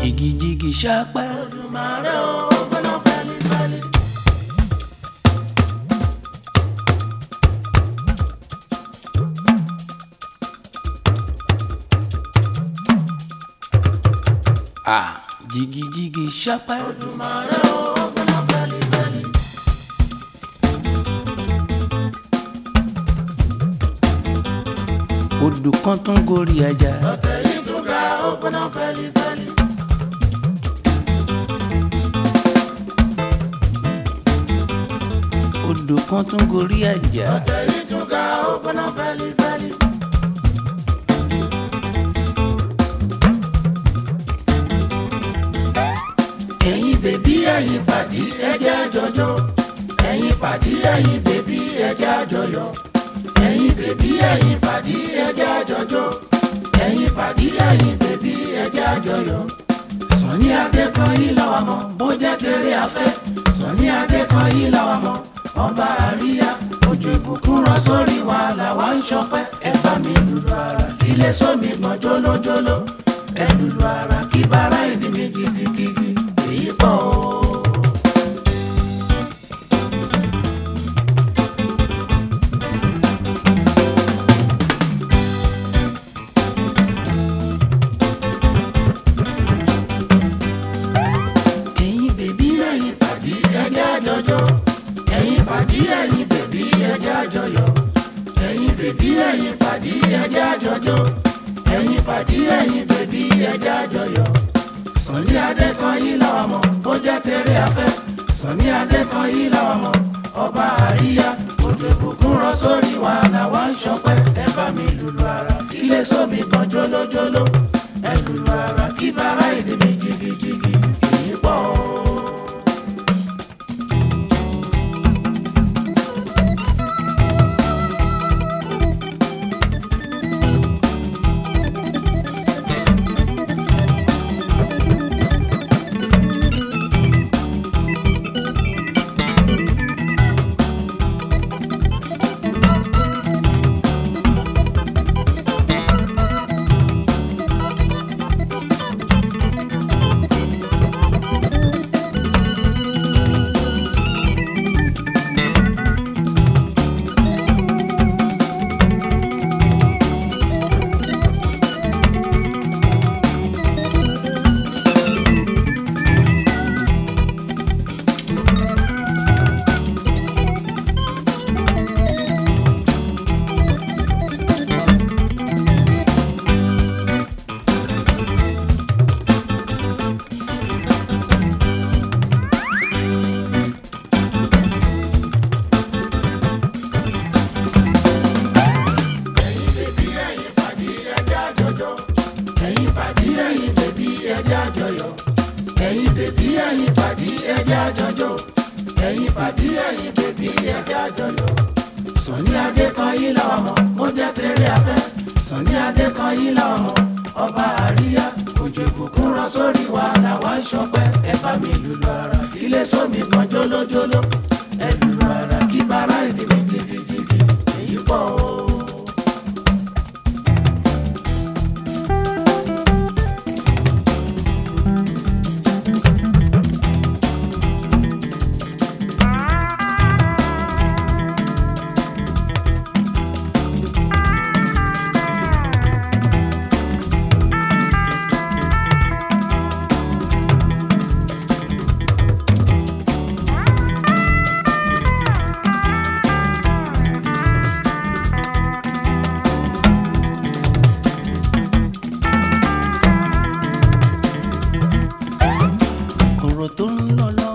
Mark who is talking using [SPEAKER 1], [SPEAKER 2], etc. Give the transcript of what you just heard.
[SPEAKER 1] jìgìjìgì ṣápẹ́.
[SPEAKER 2] Olùmarè o gbóná fẹ́lifẹ́li.
[SPEAKER 1] Ah, jìgìjìgì ṣápẹ́.
[SPEAKER 2] Olùmarè o gbóná fẹ́lifẹ́li.
[SPEAKER 1] odò kan tún gorí ajá.
[SPEAKER 2] Ọ̀tẹ̀ yìí tún ga ó gbóná fẹ́lifẹ́li.
[SPEAKER 1] odò kan tún gorí ajá.
[SPEAKER 2] Ọ̀tẹ̀ yìí tún ga ó gbóná fẹ́lifẹ́li. Ẹ̀yin bèbí ẹ̀yin pàdí ẹjẹ́ àjọjọ́. Ẹ̀yin pàdí ẹ̀yin bèbí ẹjẹ́ àjọyọ̀. Ẹ̀yin bèbí ẹ̀yin pàdí ẹjẹ́ àjọjọ́. Ẹ̀yin pàdí ẹ̀yin bèbí ẹjẹ́ àjọyọ̀. Sọ̀ní Adékọ̀yí làwọn mọ̀ bó jẹ́ tèrè afẹ́. Sọ̀ní Adékọ̀yí làwọn mọ̀ ọba àríyá. Ojú ìbùkún rọ sórí wa làwa ń ṣọpẹ́. Ẹ bá mi lùlù ara ilé sómi gbọ̀n jólójóló. Ẹ lùlù ara kí bàrá ìdí mi gidigidi. Èyí pọ̀ o. ẹ̀yin bèbí ẹ̀yin pàdí ẹjẹ́ àjọjọ́ ẹ̀yin pàdí ẹ̀yin bèbí ẹjẹ́ àjọyọ̀ ẹ̀yin bèbí ẹ̀yin pàdí ẹjẹ́ àjọjọ́ ẹ̀yin pàdí ẹ̀yin bèbí ẹjẹ́ àjọyọ̀ Sọ̀ní Adékọ̀yí làwọn mọ̀ bó jẹ́ tèrè afẹ́ Sọ̀ní Adékọ̀yí làwọn mọ̀ ọba àríyá òjò ìbùkún rọ sórí wa làwa ń ṣọpẹ́ ẹ bá mi lùlù ara ilé sómi kan jólójóló ẹ lùlù ara kí bàrá ìdí mi jìgìjìgì èyí pọ̀ o. ẹ̀yin pàdí ẹ̀yin bèbí ẹjẹ́ àjọyọ̀ ẹ̀yin bèbí ẹ̀yin pàdí ẹjẹ́ àjọjọ́ ẹ̀yin pàdí ẹ̀yin bèbí ẹjẹ́ àjọyọ̀ Sọ̀ní Adékọ̀yí làwọn mọ̀ ó jẹ́ tèrè afẹ́ Sọ̀ní Adékọ̀yí làwọn mọ̀ ọba àríyá òjò ìbùkún rọ sórí wa làwa ń ṣọpẹ́ ẹ bá mi lùlù ara ilé sómi kan jólójóló ẹ lùlù ara kí bàrá ìdí mi jìgìjìgì èyí pọ̀ o.
[SPEAKER 1] ọ̀rọ̀ tó ń lọ lọ